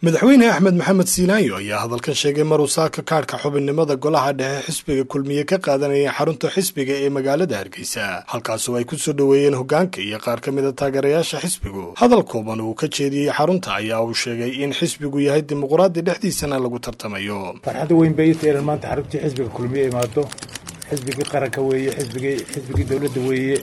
madaxweyne axmed maxamed siinaayo ayaa hadalkan sheegay maruu saaka kaadhka xubinnimada golaha dhexe xisbiga kulmiye ka qaadanaya xarunta xisbiga ee magaalada hargeysa halkaasoo ay ku soo dhoweeyeen hoggaanka iyo qaar ka mida taageerayaasha xisbigu hadal kooban uu ka jeediyey xarunta ayaa uu sheegay in xisbigu yahay dimuqraadi dhexdiisana lagu tartamayo farxadda weyn bay ita inaan maanta xaruntii xisbiga kulmiye imaado xisbigii qaranka weeye xisbigii xisbigii dowladda weeye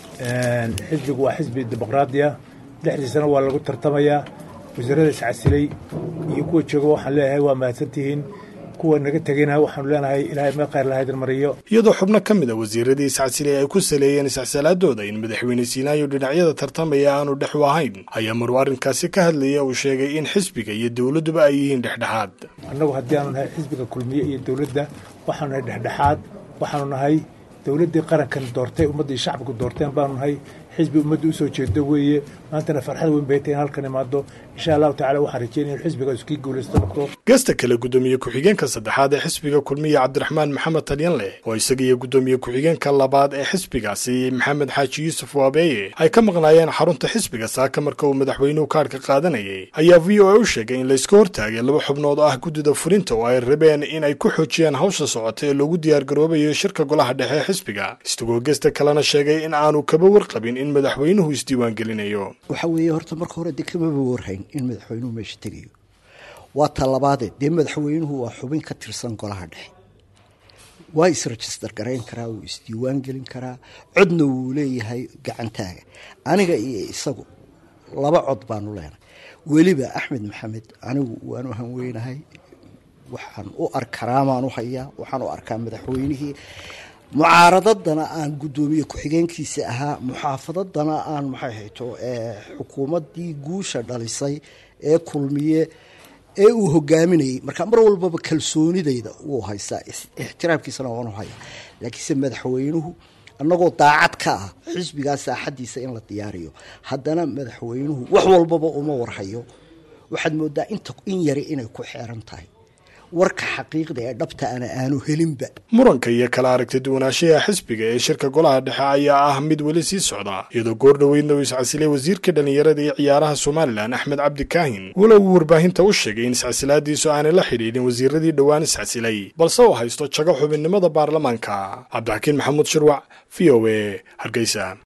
xisbigu waa xisbi dimuqraadi ah dhexdiisana waa lagu tartamayaa wasiirada iscasilay iyo kuwa jooga waxaan leeyahay waa mahadsantihiin kuwa naga tegayna waxaanu leenahay ilaahay meel khayr lahaydin mariyo iyadoo xubno ka mid a wasiiradii iscasilay ay ku saleeyeen iscsalaadooda in madaxweyne siinaayo dhinacyada tartamaya aanu dhex u ahayn ayaa maruu arrinkaasi ka hadlaya uu sheegay in xisbiga iyo dowladduba ay yihiin dhexdhexaad annagu haddii aanu nahay xisbiga kulmiye iyo dowladda waxaanu nahay dhexdhexaad waxaanu nahay dowladdii qarankan doortay ummaddii shacbigu doorteen baanu nahay xisbi ummadda usoo jeedo weeye maantana farxad weyn bay tahay in halkan imaado insha allahu tacala waxaan rajeynaya in xisbigaas kii guulaysto noqdo gasta kale guddoomiye ku-xigeenka saddexaad ee xisbiga kulmiye cabdiraxmaan maxamed talyanleh oo isaga iyo guddoomiye ku-xigeenka labaad ee xisbigaasi maxamed xaaji yuusuf waabeeye ay ka maqnaayeen xarunta xisbiga saaka marka uu madaxweynuhu kaadhka qaadanayay ayaa v o a u sheegay in layska hortaagay laba xubnood oo ah guddida fulinta oo ay rabeen in ay ku xoojiyaan hawsha socota ee loogu diyaargaroobayo shirka golaha dhexe ee xisbiga isagoo gesta kalena sheegay in aanu kaba warqabin in madaxweynuhu isdiiwaangelinayo waxa weeye horta marka hore dee kamaba warhayn in madaxweynuhu meesha tegayo waa talabaadee dee madaxweynuhu waa xubin ka tirsan golaha dhexe waa isregister garayn karaa wuu isdiiwaan gelin karaa codna wuu leeyahay gacantaaga aniga iyo isagu laba cod baanu leenahay weliba axmed maxamed anigu waanu hanweynahay waxaan u arkaramaan u hayaa waxaan u arkaa madaxweynihii mucaaradadana aan guddoomiye ku-xigeenkiisa ahaa muxaafadadana aan maxay hayto xukuumaddii guusha dhalisay ee kulmiye ee uu hogaaminayay marka mar walbaba kalsoonidayda wuu haystaa ixtiraamkiisana waanu hayaa laakiinse madaxweynuhu annagoo daacad ka ah xisbigaa saaxadiisa in la diyaariyo haddana madaxweynuhu wax walbaba uma warhayo waxaad moodaa inta in yari inay ku xeeran tahay warka xaqiiqda ee dhabta ana aanu helinba muranka iyo kala aragti duwanaanshaha xisbiga ee shirka golaha dhexe ayaa ah mid weli sii socda iyadoo goor dhoweydna uu iscasilay wasiirka dhallinyarada iyo ciyaaraha somalilan axmed cabdi kaahin walow uu warbaahinta u sheegay in iscasilaadiisu aanay la xidhiidhin wasiiradii dhowaan iscasilay balse uu haysto jago xubinnimada baarlamaanka cabdixakiin maxamuud shirwac v o a hargeysa